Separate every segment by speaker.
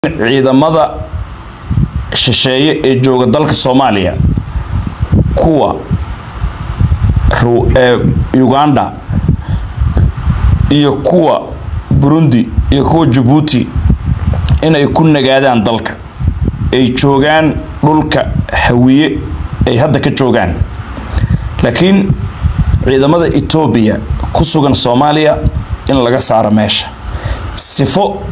Speaker 1: ciidamada shisheeye ee jooga dalka soomaaliya kuwa uganda iyo kuwa burundi iyo kuwa jabuuti inay ku nagaadaan dalka ay joogaan dhulka hawiye ay hadda ka joogaan laakiin ciidamada etoobiya ku sugan soomaaliya in laga saaro meesha sifo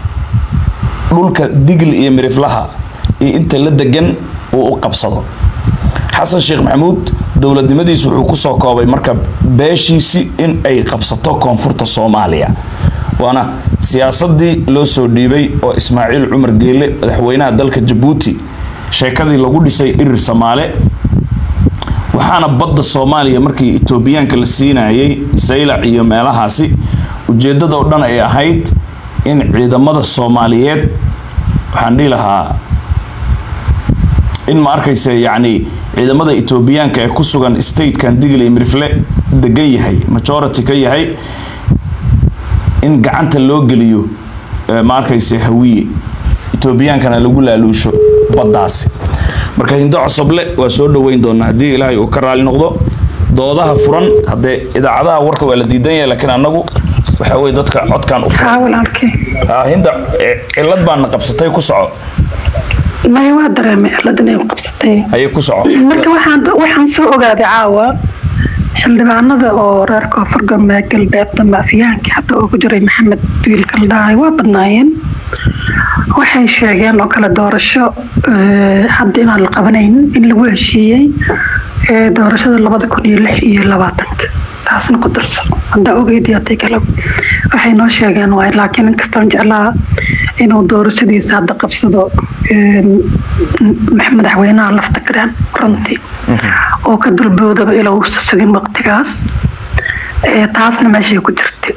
Speaker 1: dhulka digl iyo miriflaha iyo inta la degan uu u qabsado xasan sheekh maxamuud dowladnimadiisu wuxuu kusoo koobay marka beeshiisi in ay qabsato koonfurta soomaaliya waana siyaasadii loo soo dhiibay oo ismaaciil cumar geele madaxweynaha dalka jabuuti sheekadii lagu dhisay irir samaale waxaana badda soomaaliya markii etoobiyaanka la siinayay saylac iyo meelahaasi ujeedada oo dhan ay ahayd in ciidamada soomaaliyeed waxaan dhihi lahaa in ma arkaysa yacni ciidamada etoobiyaanka ee ku sugan statekan digley mirifle degan yahay majority ka yahay in gacanta loo geliyo ma arkaysa hawiye etoobiyaankana lagu laaluusho baddaasi marka hindo cosoble waa soo dhoweyn doonaa haddii ilaahay uu ka raali noqdo doodaha furan haddee idaacadaha warka waa la diidan yahay laakiin annagu waxa weye dadka codkan u furan hinda cilad baana qabsatay ku soco
Speaker 2: maya waa dareemay ciladan ay qabsatay
Speaker 1: ayay ku soco
Speaker 2: marka waxaan waxaan soo ogaaday caawa xildhibaanada oo reer koonfur galbeed galbeedda maafiyaankii xataa oo ku jiray maxamed biil kaldhaay waa badnaayeen waxay sheegeen oo kale doorasho hadda inaan la qabanaynin in lagu heshiiyey doorashada labada kun iyo lix iyo labaatanka taasna ku darso haddaa ogeydii haday kale waxay noo sheegeen waay laakiin inkastoon jeclaa inuu doorashadiisa hadda qabsado madaxweynaha lafta garaan runtii oo ka dulboodaba ilaa uusa sugin waqtigaas taasna meeshay ku jirtay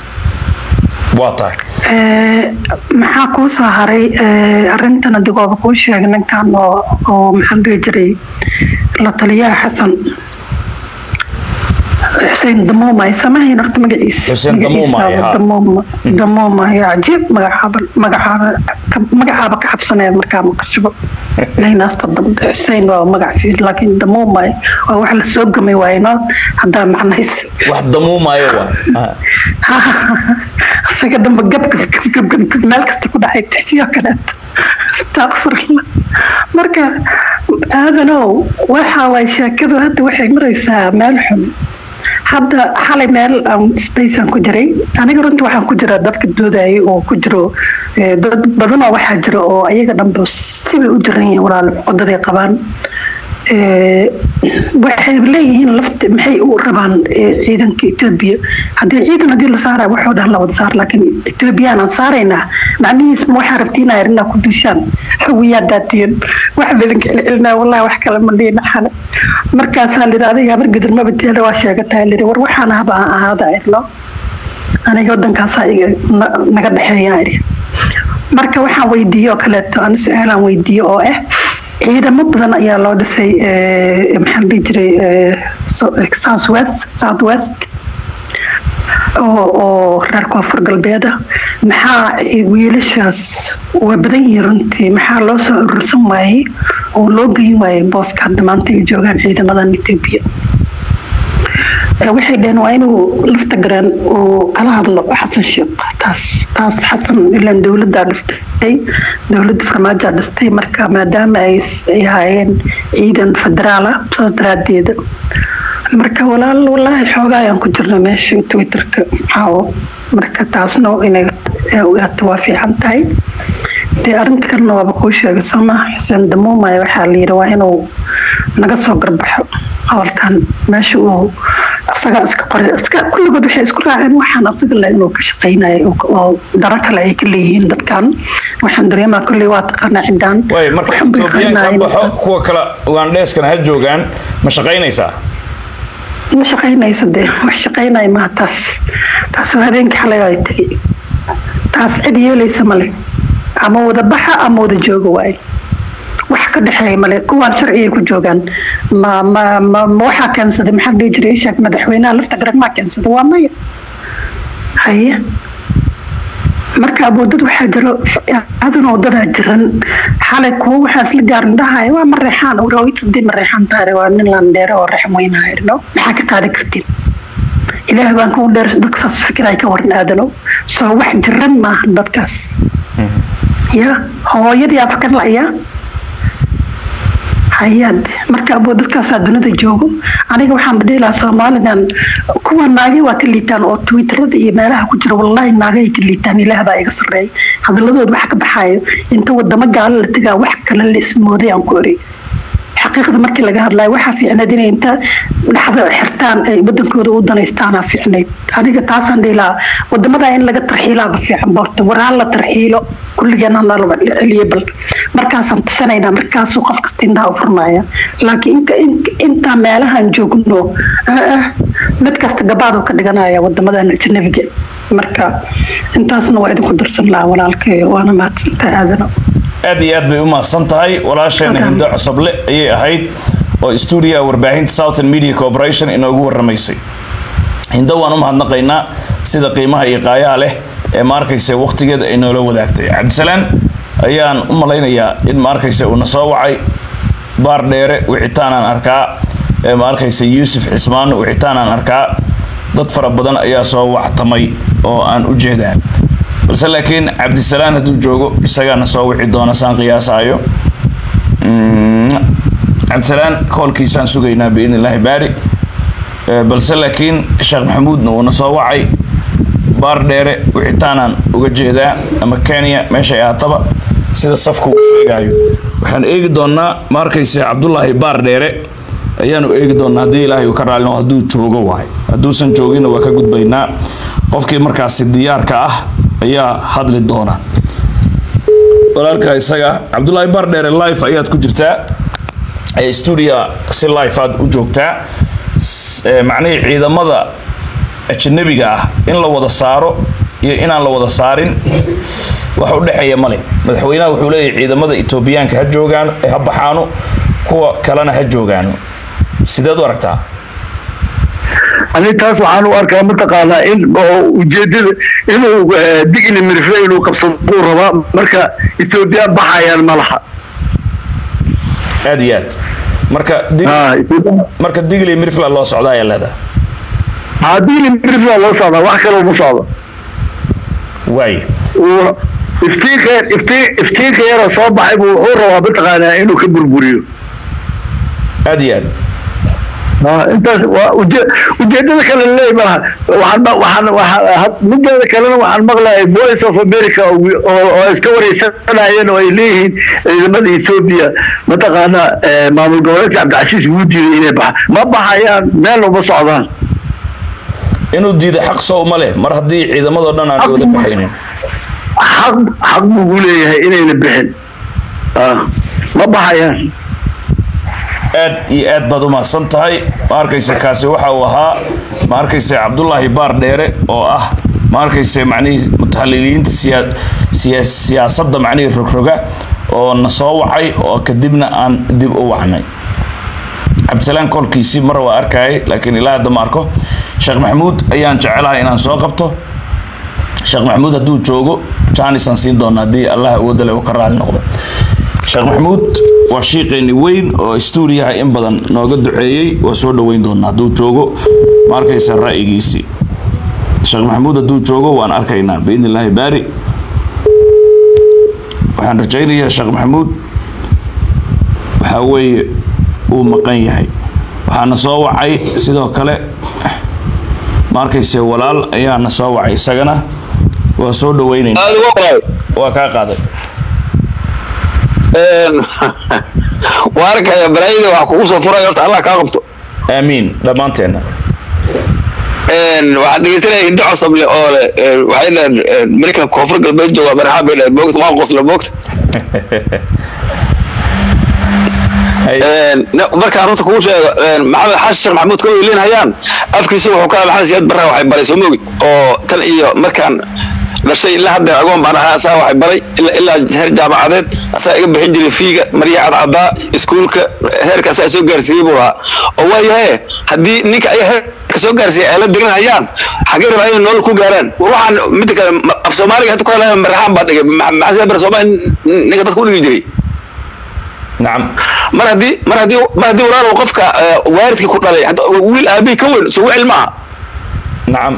Speaker 1: waa tahay
Speaker 2: maxaa kuu soo haray arintan adigooba kuu sheegay ninkan oo maxaan dhihi jiray la taliyaha xasan xuseen damuuma ay samahayn horta magaciisa
Speaker 1: Xuseen Damuuma, haa.
Speaker 2: damuuma damuuma yaa cajiib magacaaba magacaaba magacaaba ka cabsaneed markaa maqashibo leynaasta dambe xuseen waa magac fiil laakiin damuuma waa wax la soo gamay waayno haddaa macnahays
Speaker 1: wax damuumaayo waa
Speaker 2: isaga dhanba gabgabgabgab meel kasta ku dhacay tixsiyo kaleeto astaqfirullah marka aadanow waxa waay sheekadu hadda waxay maraysaa meel xun hadda xalay meel aan spacean ku jiray aniga runtii waxaan ku jira dadka doodayay oo ku jiro dad badanoo waxaa jira oo ayaga dhanba sibay u jiran yihiin walaal wadaday qabaan waxay leeyihiin lafta maxay u rabaan ciidanka etoobiya haddii ciidan haddii la saaraya waxoo dhan la wada saar laakiin etoobiyaan aan saaraynaa macnihiis ma waxaa rabtiin ayar inaa ku duushaan hawiyaa daatiyan wax badanka celcelinaa wallahi wax kale ma dhiina xale markaasaa lidi adiga habar gadir maba teela waa sheegataa lidi war waxaan haba aan ahaada irno aniga wadankaasaa iga naga dhexeeyaa iri marka waxaan weydiiye oo kaleeto ani su-aalaan weydiiye oo ah ciidamo badan ayaa loo dhisay maxaa la dhihi jiray south west south west oo oo reer koonfur galbeeda maxaa wiilashaas waa badan yihiin runtii maxaa loo soo urursan waayey oo loo geyn waayey booska hadda maanta ay joogaan ciidamadan etoobiya waxay dhaheen waa inuu lafta garaan uu kala hadlo xasan sheekh taas taas xasan ilaan dowladdaa dhistay dowladda farmaajaa dhistay marka maadaama ay ay haayeen ciidan federaala saas daraadeeda marka walaal walaahi xoogaa ayaan ku jirna meesha twitterka caawo marka taasna inay ogaato waa fiican tahay dee arrinta kalena waaba kuu sheegay sooma xuseen damuumaya waxaa la yidhi waa inuu naga soo garbaxo hadalkan meesha uu asagaa iska qoray iska kulligood waxay isku raaceen waxaan asaga le inuu ka shaqaynayo oo daro kale ay ka leeyihiin dadkan waxaan dareemaa kolley waa taqaanaa ciddaan
Speaker 1: waay marka etoobiyaanka baxo kuwa kale ugandheeskana ha joogaan ma shaqaynaysaa
Speaker 2: ma shaqaynaysa dee wax shaqaynaya maha taas taas waa habeenkii xalay ay tegay taas cid yeelaysa male ama wada baxa ama wada jooga waaye wax ka dhexeeya male kuwaan sharcigay ku joogaan ma ma ma ma waxaa keensaday maxaa la dhihi jiray ishaak madaxweynaha lafta garag maa keensada waa maya haye marka aboodad waxaa jiro adanoo dadaa jiran xalay kuwo waxaa isla gaarin dhahaya waa mareexaan rawitadii mareexaan taare waa nin landheere oo reexan weynahayno maxaa ka qaadi kartin ilaah baan kugu dheer dadka saas fikir ay ka waran aadanow soo wax jiran maaha dadkaas ya hooyadii afakar la'ya hayaad marka aboo dadkaasaa dunida joogo aniga waxaan badheelaa soomaalidan kuwa naagay waa ka liitaan oo twitterada iyo meelaha ku jira wallaahi naagay ka liitaan ilaah baa iga sarreeya hadalladood wax ka baxaayo inta wadamo gaalo la tegaa wax kale la ismooday aan ku eri xaqiiqda markii laga hadlayo waxaa fiicnayd inay inta dhaxda xirtaan ay wadankooda u danaystaanaa fiicnayd aniga taasaan dhihi wadamada in laga tarxiilaaba fiican borta waraan la tarxiilo kulligeena nalaba celiye bal markaasaan tashanayna markaasuu qof kasta indhaha u furmaya laakiin intaa meelahan joogno mid kasta gabaaduu ka dhiganaya wadamadan ajnabiga marka intaasna waa idinku darsan lahaa walaalkayo waana mahadsantahay aadano
Speaker 1: aad iyo aad bay u mahadsan tahay walaasheena hindo cosoble ayay ahayd oo stuudiyaha warbaahinta southern media corporation inoogu waramaysay hindo waan u mahadnaqaynaa sida qiimaha iyo qaayaha leh ee ma arkaysa waqtigeeda ay noola wadaagtay cabdisalaan ayaan u malaynayaa in ma arkaysa uuna soo wacay baar dheere wixitaanaan arkaa ee ma arkaysa yuusuf xismaano wixitaanaan arkaa dad fara badan ayaa soo wactamay oo aan u jeedaa balse laakiin cabdisalaan hadduu joogo isagaana soo wici doona saan qiyaasaayo cabdisalaan koolkiisaan sugaynaa biidn illaahi baari balse laakiin sheekh maxamuudna uuna soo wacay baar dheere wixitaanaan uga jeedaa ama kenya meeshay ahaataba sida safka uu sheegaayo waxaan eegi doonaa ma arkayse cabdulaahi baar dheere ayaanu eegi doonaa haddii ilaahay uu ka raalino hadduu joogo waay hadduusan joogina waa ka gudbaynaa qofkii markaasi diyaarka ah ayaa hadli doona walaalka isaga cabdulaahi bardheere life ayaad ku jirtaa ee stuudia si life aad u joogtaa macnihii ciidamada ajanabiga ah in la wada saaro iyo inaan la wada saarin wax u dhexeeya male madaxweynaha wuxuu leeyahay ciidamada etoobiyaanka ha joogaan ha baxaano kuwa kalena ha joogaano sideed u aragtaa
Speaker 3: ani taas waxaan u arkaa mataqaanaa in ujeedada inuu digli mirifle inuu qabsaduu rabaa marka ethoobiya baxayaan ma laha
Speaker 1: aad iyo aad marka marka digli mirifla loo socda ayaa leedahay
Speaker 3: haa digli mirifla loo socdaa wax kaloo ma socdo
Speaker 1: waay
Speaker 3: iftiinka iftiin iftiinka yara soo baxay buu wuxuu rabaa mataqaanaa inuu ka burburiyo
Speaker 1: aad iyo aad
Speaker 3: intaas waa ujeedada kale leey malaha waxaan waxaan mideeda kalena waxaan maqlayay voice of america oo iska wareysanayeen oo ay leeyihiin ciidamada ethoobia mataqaana maamul goboleedka cabdicasiis wuu diiday inay baxaan ma baxayaan meel uma socdaan
Speaker 1: inuu diiday xaq soo uma leh mar haddii ciidamadoo dhan aan wada baxaynin
Speaker 3: xaq xaq buugu leeyahay inayna bixin ma baxayaan
Speaker 1: aad iyo aad baad u mahadsan tahay ma arkayse kaasi waxa uu ahaa ma arkayse cabdulaahi baar dheere oo ah ma arkayse macnihii mutaxaliliyiinta siyaasadda macnihii rogroga oo na soo wacay oo kadibna aan dib u wacnay cabdisalaan kolkiisii mar waa arkayay laakiin ilaa hadda ma arko sheekh maxamuud ayaan jecelahay inaan soo qabto sheekh maxamuud hadduu joogo jaanisaan siin doona haddii allah awoodale uu ka raali noqdo sheekh maxamuud waa shiiqeeni weyn oo stuudiyaha in badan nooga duceeyey waa soo dhoweyn doonaa hadduu joogo ma arkaysa ra'yigiisii sheekh maxamuud hadduu joogo waan arkaynaa biidn illaahi baari waxaan rajaynayaa sheekh maxamuud waxaa weeye uu maqan yahay waxaana soo wacay sidoo kale ma arkayse walaal ayaana soo wacay isagana waa soo dhoweynaynaa waa kaa qaaday
Speaker 4: waa arkaya balaayada wax kugu soo furay horta allah kaa qabto
Speaker 1: aamiin dhammaanteena
Speaker 4: waxaan dhegeysanaya hindo cosable oo le waxay dhaheen marka koonfur galbeed jooga madaxaan bay dhaheen moogta waan qosla moogta markaan runta kugu sheego maxamed xaashi sheekh maxamuud ka weylinhayaan afkiisa wuxuu ka maxamed siyaad barra waxay baray soo moogid oo tan iyo markaan dhashay ilaa hadda agoon baan ahaa asaa waxay baray ilaa ilaa heer jaamacadeed asaa iga bixin jiray fiiga maryaha cadcadaa iskuulka heerka asaa soo gaarsiiyey buu ahaa oo waayahe haddii ninka ay heerka soo gaarsiiyay ay la dirin hayaan xagee rabaa inay nolol ku gaaraan war waxaan midda kale ma- af soomaaliga hadda ku hadlaya maraxaan baa dhigay Ma- maxaa bar soomaali ninka dadka u dhigi jiray
Speaker 1: nacam
Speaker 4: mar haddii mar haddii mar haddii walaalow qofka eh, waalidkii ku dhalay hadda wiil aabihii ka weyn soo wicil maaha
Speaker 1: nacam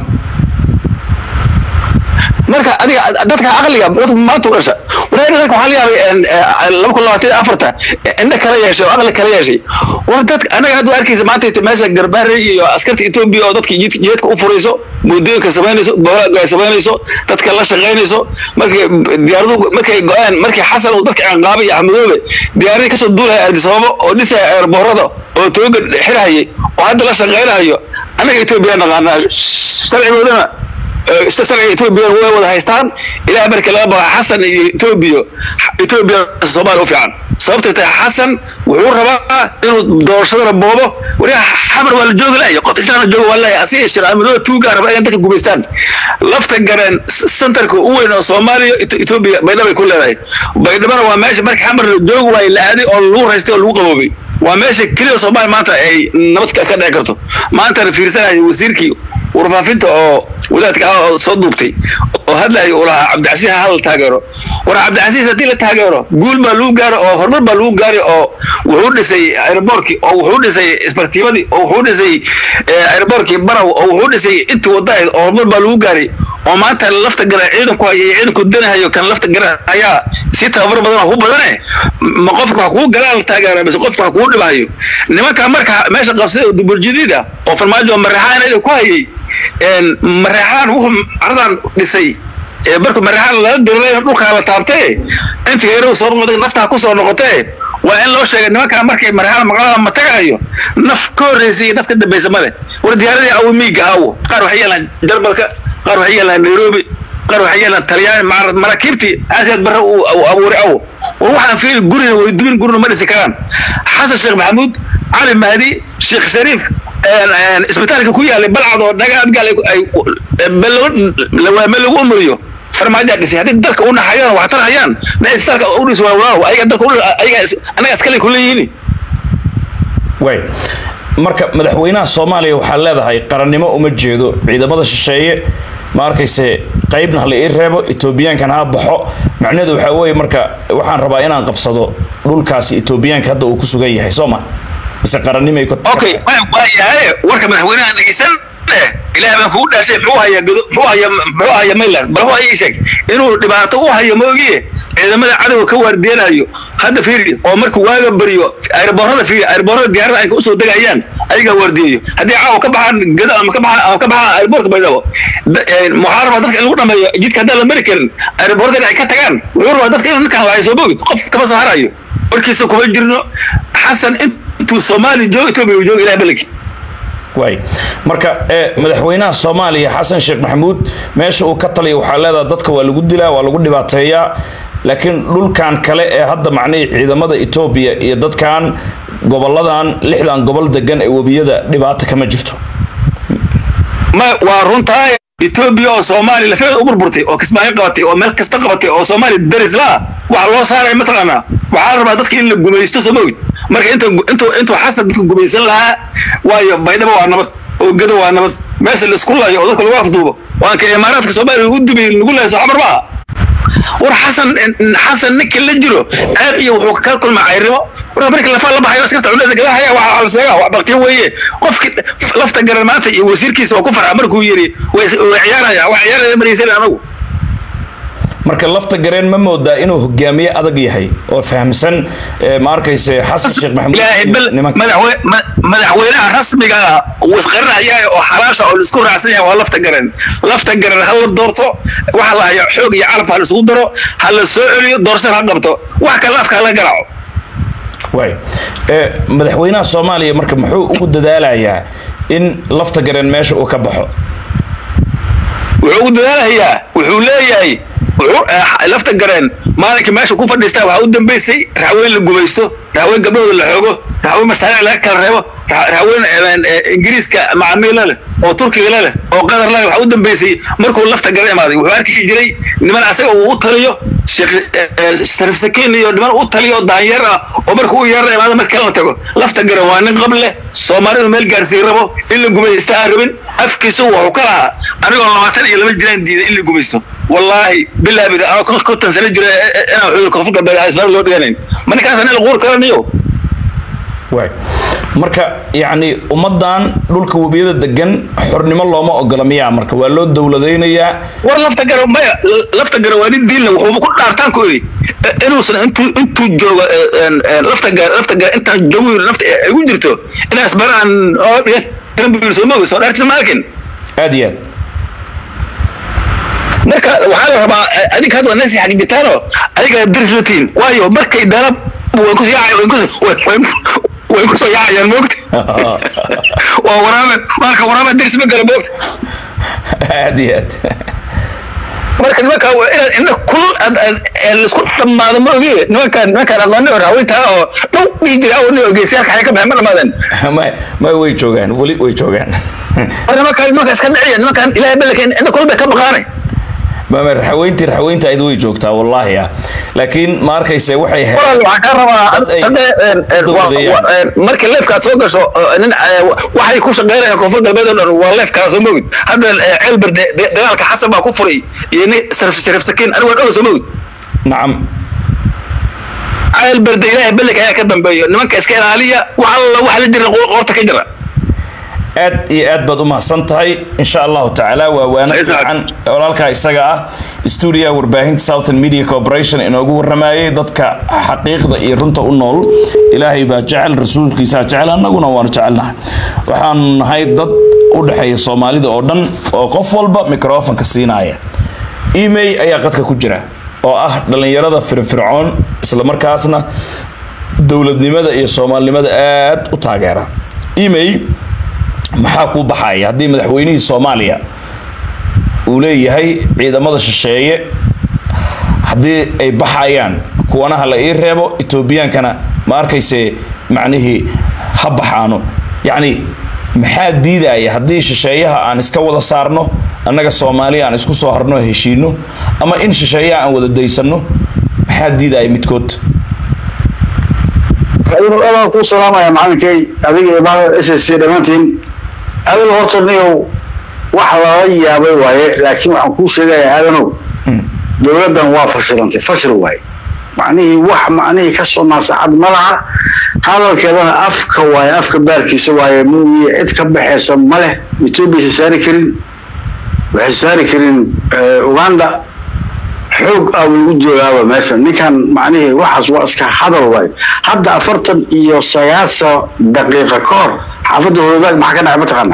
Speaker 4: marka adiga dadka caqliga dadka maanta u dhasha walahi dadka waxaa laga yaabay laba kun labaatan iyo afarta indha kala yeeshay oo aqli kala yeeshay war dadka anaga hadda arkaysa maanta inta meesha garbaare iyo askarta etoobiya oo dadka jid- jidadka u furayso muddooyinka samaynayso bawaaga ay samaynayso dadka la shaqaynayso markay diyaaradu markay go-aan markay xasan uu dadka ciqaabay iyo axmedoobe diyaaradii kasoo duulaya addisababo oo dhisaya eerboorada oo tooga xirhayay oo hadda la shaqaynayo anaga etoobiya naqaanaa sharcigoodana sharciga etoobiya way wada haystaan ilaa marka laga bao xasan iyo etoobiya etoobiya soomaaliya u fiican sababtay tahay xasan wuxuu rabaa inuu doorashadana boobo wariga xamar waa la joogi laaya qof islaamna jooga waa laaya asiga shiraamadooda tuugaa raba inay dadka gumaystaan lafta gareen centerka u weyn oo soomaaliya Eto- etoobiya baydhabo ay ku leedahay baydhabana waa meesha marka xamar la joogi waayo la aaday oo lagu raystay oo lagu qaboobay waa meesha keliya soomaaliya maanta ay nabad ka ka dhici karto maantana fiirsanaya wasiirkii warfaafinta oo wadaadka ah oo soo duubtay oo hadlaya uu lahaa cabdicasiis ha la taageero war cabdicasiis haddii la taageero guul baa lagu gaaro oo horumar baa lagu gaari oo wuxuu dhisay aeroboorkii oo wuxuu dhisay isbartiibadii oo wuxuu dhisay eh, aeroboorkii baraw oo wuxuu dhisay intii wadahayd oo horumar baa lagu gaaray oo maanta lafta gara ciidanku haya iyo ciidanku danahayo kan lafta gara ayaa si tababar badan oo ku badane ma qofka wax kugu galaan la taageera mise qofka wax kugu dhibahayo nimanka marka meesha qabsada oo duburjadiid ah oo farmaajo maraxaan ida ku hayay een, maraxaan wuxuu caradan dhisay ee marka maraxaan lala diray dhulkaa la taabtee inta heerow soo noqday naftaa ku soo noqotee waa in loo sheegay nimankaa markay maraxaan maqlada ma tagaayo naf ka horreysay iyo naf ka dambaysa male war diyaaradii awamiiga awo qaar waxay yeelaan jarmalka qaar waxay yeelaan nairobi qaar waxay yeelaan talyaani maarad maraakiibtii aasiyaad barre uu uu abuuray awo war waxaan fiiri gurina way dubin gurina ma dhisi karaan xasan sheekh maxamuud cali mahdi sheekh shariif een, een, isbitaalka ku yaalay balcad oo dhaga adgaal ay- ay lawaame lagu umuriyo farmaajaa dhisay haddii dalka u naxayaan wax tarhayaan na isbitaalka u dhis waa waaw ayaga dalka u ayaga is- anaga iskale kuleeyihiin
Speaker 1: way marka madaxweynaha soomaaliya waxaa leedahay qarannimo uma jeedo ciidamada shisheeye ma arkayse qaybna hala ii reebo etoobiyaankan ha baxo macnaheedu waxaa weeye marka waxaan rabaa inaan qabsado dhulkaasi etoobiyaanka hadda uu ku sugan yahay soo ma mise qarannimay ku
Speaker 4: okay waa waa yahay warka madaxweynaha dhegeysan eh ilaah baan kugu dhaashay muxuu hayaa godo muxuu hayaa muxuu hayaa mainland bal wuxuu ii sheeg inuu dhibaato u hayo ma ogiye ciidamada cadowga ka waardeenayo hadda fiiri oo markuu waaga bariyo airboorada fiiri airboorada diyaarada ay usoo degayaan ayagaa waardiyayo haddii caawa ka baxaan gado ama ka baxaan ama ka baxaan airboortka baydhabo da- een, waxaa rabaa dadka in lagu dhameeyo jidka haddaan la mari karin airboorada ay ka tagaan wuxuu rabaa dadka inuu ninkan laayo soo bogid qof kama soo harayo warkiisa kuma jirno xasan intuu soomaali joogo etoobiya uu joogo ilaah balagi
Speaker 1: waay marka ee madaxweynaha soomaaliya xasan sheekh maxamuud meesha uu ka taliya waxaa leedahay dadka waa lagu dilaa waa lagu dhibaateeyaa laakiin dhulkan kale ee hadda macnihii ciidamada etoobiya iyo dadkan goboladan lixdan gobol degan ee webiyada dhibaato kama jirto
Speaker 4: ma waa runtaa etoobiya oo soomaaliya lafeeda u burburtay oo kismaayo qabatay oo meel kasta qabatay oo soomaaliya daris la waxa loo saaraya mataqaanaa waxaa la rabaa dadka in la gumaysto soo mogid marka inta intuu intuu xasan dadka gumaysan lahaa waayo baydhabo waa nabad oo gado waa nabad meesha la isku layo oo dadka lagu afduubo waan ka imaaraadka soomaaliya u dubay lagu layo soo xamar maaha war xasan xasan ninka la jiro aad iyo wuxuu ka kulma cayrimo war marka lafa la baxayo askarta cunnada gadahaya waxa la sheegaa wax baqtiyo weeye qofki lafta garan maanta iyo wasiirkiisa waa ku farxa markuu yiri way way ciyaaraya wax ciyaaraya maraysan anagu
Speaker 1: marka lafta gareen ma moodaa inuu hogaamiye adag yahay oo fahamsan ee, ma arkayse xasan sheekh maxamuud
Speaker 4: ilaahay
Speaker 1: iyo
Speaker 4: bal
Speaker 1: nimanka
Speaker 4: madaxwe- ma- madaxweynaha rasmiga ah uu isqarinaya oo xalaasha oo laisku raacsan yahay waa lafta garan lafta garan ha la doorto waxa la hayo xoog iyo calaf ha la isugu daro ha la soo celiyo doorashada ha qabto wax kale afka ha la garaaco
Speaker 1: waay ee, madaxweynaha soomaaliya marka muxuu ugu dadaalayaa in lafta gareen meesha uu ka baxo
Speaker 4: wuxuu u dadaalayaa wuxuu leeyahay wuxuu eh, lafta gareen maalinka meesha ku fadhiistaa waxaa u dambeysay raxweyn la gumaysto raxweyn gabdhahooda la xoogo raxweyn masaariic laga kala reebo ra- raxweyn eh, eh, ingiriiska macaamiila leh oo turkiga leh oo qatar leh waxaa u dambeysay markuu lafta gara imaaday wuxuu arki jiray niman asaga uu u taliyo sheekh eh, eh, sharif sakiin iyo niman u taliyo daanyeer ah oo markuu u yeerna imaado mar kale la tago lafta garan waa nin qab leh soomaalidu meel gaarsiin rabo in la gumaysta aan rabin afkiisa wuxuu ka lahaa anigoo labaatan iyo laba jiraan diiday in la gumaysto wallaahi bilaa bir anoo kon- konton sano jira eh, eh, inaan xuduud koonfur galbeed aan ismaal loo dhiganayn ma ninkaas nin la quur karanayo
Speaker 1: waay marka yacni ummaddan dhulka webiyada degan xornimo looma ogola miyaa marka waa loo dowladaynayaa
Speaker 4: war lafta gara maya lafta gara waa nin diinle wuxuuba ku dhaartaan ku iri inuusan intuu intuu joogo eh, en- en, lafta gara lafta gara intaan joogo nafta ay ugu jirto inaas baraan oo dhigan buu yiri soo moogi soo dhaartisa ma arkin
Speaker 1: aad iyo aad
Speaker 4: marka waxaa la rabaa eh, adiga hadda nasi xagijitaano adiga diris latiin waayo markay dalab way ku yaacay way ku way- way- way ku soo yaacayaan moogta waa waraabe marka waraabe diris ma gala moogta
Speaker 1: aad iyo aad
Speaker 4: marka nimanka waa inaad indha kul aad aad ee laisku dhammaado ma ogi nimankaan nimankaan aqooni oo raawintaa oo dhow dhihi jira awni oo geesiyaalka xaga ka baxay ma dhammaadeen
Speaker 1: ma ma way joogaan weli way joogaan
Speaker 4: war nimankaan nimankaan iska dhiciya nimankaan ilaahay ballanka indha kul bay ka baqaanay
Speaker 1: mama raxweyntii raxweynta ayd way joogtaa wallaahi ah laakiin ma arkayse waxay he
Speaker 4: walaal waxaan kaa rabaa
Speaker 1: Dad ay
Speaker 4: sadde een, een, waa-
Speaker 1: dowladayaan.
Speaker 4: waa- een, markii leefkaad soo gasho oo nin ee, waxay ku shaqeynayaan koonfur galbeed oo dhan waa leefkaa soo mogid hadda ee, ceelber de- de- dagaalka xasan baa ku furay iyo nin sharif sharif sakiin anigu waan oga soo mogid
Speaker 1: nacam
Speaker 4: ceelber de ilaahay ballanka ayaa ka dambeeyo nimanka iska ilaaliya wax alla waxa la jira qoorta ka jira
Speaker 1: aad iyo aad baad u mahadsan tahay insha allahu tacaala waa waana
Speaker 4: Isaac.
Speaker 1: fiican walaalkaa isaga ah stuudiga warbaahinta southern media corporation inoogu waramayay dadka xaqiiqda iyo runta u nool ilaahay baa jecel rasuulkiisaa jecel annaguna waanu jecelnahay waxaanu nahay dad u dhexeeya soomaalida oo dhan oo qof walba microfonka siinaya email ayaa qadka ku jira oo ah dhallinyarada firfircoon islamarkaasna dowladnimada iyo soomaalinimada aad u taageera email maxaa kuu baxaya haddii madaxweynihii soomaaliya uu leeyahay ciidamada shisheeye haddii ay baxayaan kuwana ha la ii reebo etoobiyaankana ma arkayse macnihii ha baxaano yacni maxaa diidaya haddii shisheeyaha aan iska wada saarno annaga soomaaliya aan isku soo harno heshiino ama in shisheeyaha aan wada daysano maxaa diidaya midkood
Speaker 3: adigu aadaan kuu salaamaya macalinkay adiga iyo bahda s s c dhammaantiin adigu horta niyow wax lala yaabay waaye laakiin waxaan kuu sheegayaa aadanow dowladdan waa fashilantay fashil waaye macnihii wax macnihii ka soo naasacad ma laha hadalkeedana afka waaye afka baarkiisa waaye muugiye cid ka baxaysa ma leh etoobiya sa saari karin waxay saari karin eh, uganda xoog aa lagu joogaaba meesha ninkan macnihii waxaas waa iska hadal waay hadda afartan iyo sagaashan daqiiqa ka hor xaafadda horodaag maxaa ka dhacay mataqaana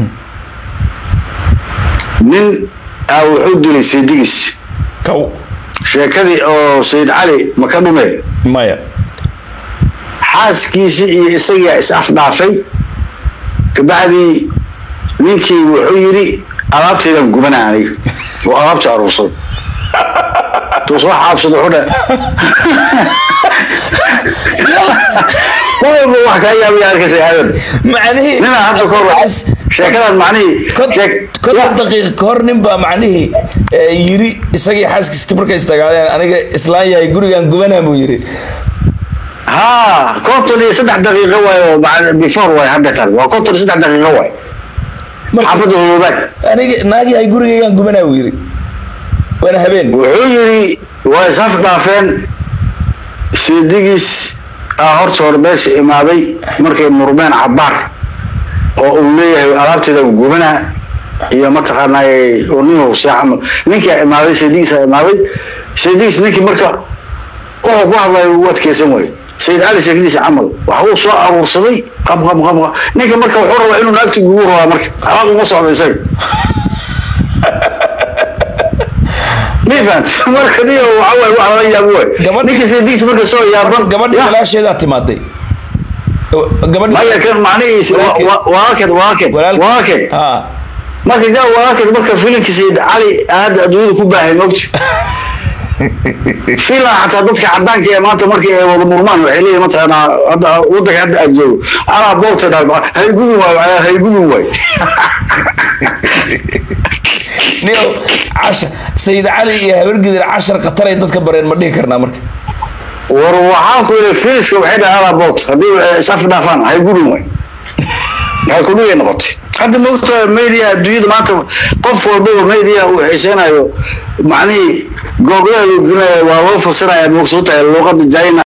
Speaker 3: nin aa wuxuu dilay saydigis
Speaker 1: kow
Speaker 3: sheekadii oo sayid cali ma ka dhume
Speaker 1: maya
Speaker 3: xaaskiisii iyo isagaa is afdhaafay kabacdii ninkii wuxuu yidhi alaabtaydan gubanaa aniga oo alaabta aruursaday tuu soo xaabsado xudha walba wax kaa yaabaya arkaysa aadan
Speaker 1: macnihii
Speaker 3: ninaa hadda ka hor sheekadan macnihii sheek-
Speaker 1: konton daqiiqa ka hor nin baa macnihii eh, yiri isagii xaaskiiska markay istagaadeen aniga islaan yahay gurigan gubanaa buu yiri
Speaker 3: haa konton iyo saddex daqiiqo waay oo bacd- before waay hadda tan waa konton iyo saddex daqiiqo waay
Speaker 1: Marka-
Speaker 3: xaafadda holodaag
Speaker 1: aniga naag yahay gurigaygan gubanaa buu yiri waana habeen
Speaker 3: wuxuu yidhi waa isaf dhaafeen siidigiis aa horta hore meesha imaaday markay murmeen cabaar oo uu leeyahay alaabteeda gubana iyo mataqaanaa nin seexama ninkaa imaaday siidigiisaa imaaday siidigiis ninkii marka wuxuu ku hadlaya u adkeysan waaye sayid cali sheekadiisa camal waxa uu soo aruursaday qab qab qab qab ninka marka wuxuu rabaa inuu naagti gubu rabaa marka alaab uma socdo isaga mifant marka niyo waxa waay wax lala yaabo waay
Speaker 1: Gabadh-
Speaker 3: ninka saydigiisa marka soo yaaban
Speaker 1: gabadhii
Speaker 3: Ya.
Speaker 1: walaasheedaa timaaday gabadhii
Speaker 3: maya kan macnihiisa
Speaker 1: Walaalkeed.
Speaker 3: walaalkeed walaalkeed walaalkeed
Speaker 1: walaalkeed
Speaker 3: walaalkeed
Speaker 1: ha
Speaker 4: marka gaa walaalkeed marka filimka sayid cali hadda adduunyada ku baahay mogti filan xataa dadka cadaanka ee maanta markii ay wada murmaan waxay leeyihin mataqaanaa hadda wadanka hadda aad joogo anaa boolta dhalba haygubin waay haygubin waay
Speaker 1: niyo cashar sayid cali iyo habargidir cashar khatar ay dadka bareen ma dhihi karnaa marka
Speaker 4: war waxaan ku yidhi filiska waxay dhahay anaa boolta haddii isaf dhaafaan haygubin waay halkudhigay noqotay hadda moogta media adduunyada maanta qof walbaba media uu xiiseynayo macnihii googlaha waa loo fasiraya moogsoota luuqada china